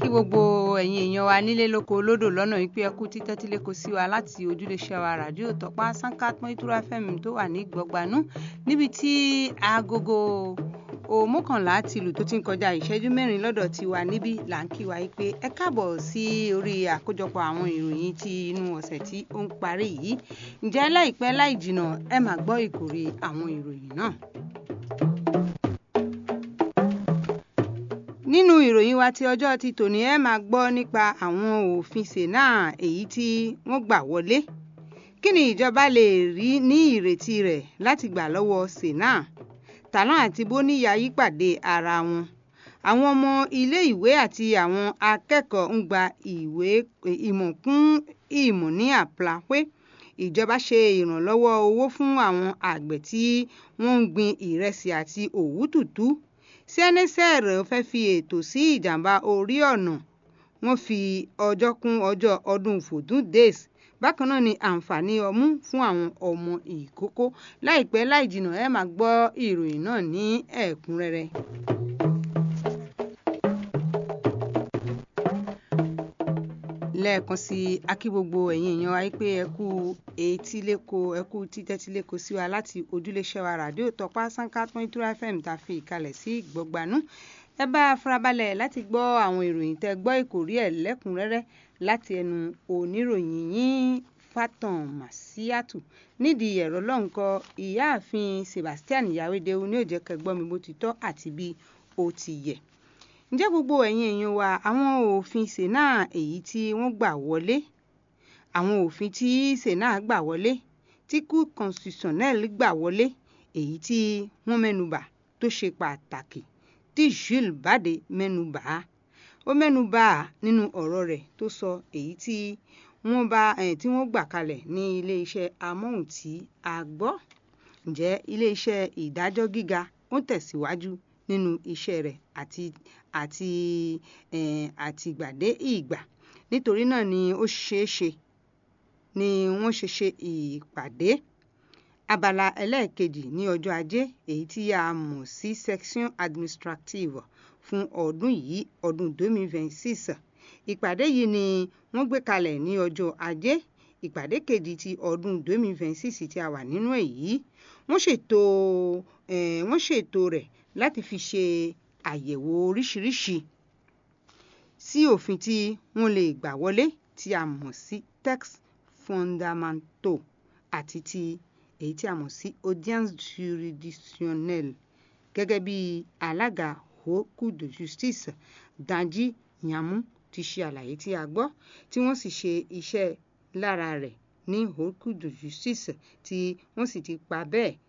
gbogbo ẹ̀yin èèyàn wa nílé lóko lódò lọ́nà wípé ẹ kú títẹ́ tílé kò sí wa láti ojúléṣẹ́ wa ràdíò tọ́pá sankat mọ́ìtura fm tó wà ní gbọ̀gbanú níbi tí agogo òmọ́kànlá ti lù tó ti ń kọjá ìṣẹ́jú mẹ́rin lọ́dọ̀ tiwa níbí là ń kí wa yìí pé ẹ káàbọ̀ sí orí àkójọpọ̀ àwọn ìròyìn ti inú ọ̀sẹ̀ tí ó ń parí yìí ǹjẹ́ láìpẹ́ láì jìnnà ẹ máa gbọ́ ìkórè àwọn ìròyìn náà. nínú ìròyìn wa ti ọjọ́ ti tòní ẹ máa gbọ́ nípa àwọn òfin sena èyí tí wọ́n gbà wọlé kí ni ìjọba lè rí ní ìrètí rẹ̀ láti gbà lọ́wọ́ sena tàlà àti bóníyà yípàdé ara wọn àwọn ọmọ ilé ìwé àti àwọn akẹ́kọ̀ọ́ ń gba ìwé ìmọ̀ kún ìmọ̀ ní àpláwé ìjọba ṣe ìrànlọ́wọ́ owó fún àwọn àgbẹ̀ tí wọ́n ń gbin ìrẹsì àti òwú tútù cnsr fẹ́ fi ètò sí ìjàmbá orí ọ̀nà wọ́n fi ọjọ́ kún ọjọ́ ọdún fòdún days bákan náà ni àǹfààní ọmú fún àwọn ọmọ ìkókó láìpẹ́ láì jìnnà ẹ máa gbọ́ ìròyìn náà ní ẹ̀kúnrẹ́rẹ́. lẹ́ẹ̀kan sí akí gbogbo ẹ̀yin èèyàn wa pé ẹ kú etí lẹ́kọ̀ọ́ ẹ kú títẹ́tí lẹ́kọ̀ọ́ sí wa láti ojúléṣẹ́ wa ràdíò tọpá sanka twenty two fm tá a fi ìkàlẹ̀ sí gbọ̀gbanú ẹ bá a farabalẹ̀ láti gbọ́ àwọn ìròyìn tẹ́ gbọ́ ìkórí ẹ̀ lẹ́kùnrẹ́rẹ́ láti ẹnu oníròyìn yín fatan masiatu nídìí ẹ̀rọ lọ́nkọ ìyáàfin sebastian yawédéwu ní òjẹ́ kẹgbọ́n mi bó ti tọ́ àti bí ó ti yẹ ǹjẹ́ gbogbo ẹ̀yin èèyàn wa àwọn òfin sena èyí tí wọ́n gbà wọlé àwọn òfin tí sena gbà wọlé tí cour constitutionnel gbà wọlé èyí tí wọ́n mẹ́nubà tó ṣe pàtàkì tí jules bade mẹ́nubà ó mẹ́nubà nínú ọ̀rọ̀ rẹ̀ tó sọ èyí tí wọ́n bá tí wọ́n gbà kalẹ̀ ní iléeṣẹ́ amóhùn tí a gbọ́ ǹjẹ́ iléeṣẹ́ ìdájọ́ gíga ó tẹ̀síwájú nínú iṣẹ́ rẹ̀ àti àti àtìgbàdé ìgbà nítorí náà ni ó ṣeé ṣe ni wọ́n ṣe ṣe ìpàdé abala ẹlẹ́ẹ̀kejì ní ọjọ́ ajé èyí tí a mọ̀ sí section administrative fún ọdún yìí ọdún 2026 ìpàdé yìí ni wọ́n gbé kalẹ̀ ní ọjọ́ ajé ìpàdé kejì ti ọdún 2026 tí a wà nínú èyí wọ́n ṣètò wọ́n ṣètò rẹ̀ láti fi ṣe àyẹ̀wò oríṣiríṣi sí òfin tí wọ́n lè gbà wọlé tí a mọ̀ sí text fundamental àti ti èyí tí a mọ̀ sí audience juridictionnelle gẹ́gẹ́ bí alága haut cour de justice danji nyamu ti ṣe àlàyé tí a gbọ́ tí wọ́n sì ṣe iṣẹ́ lára rẹ̀ ní haut cour de justice tí wọ́n sì ti pa bẹ́ẹ̀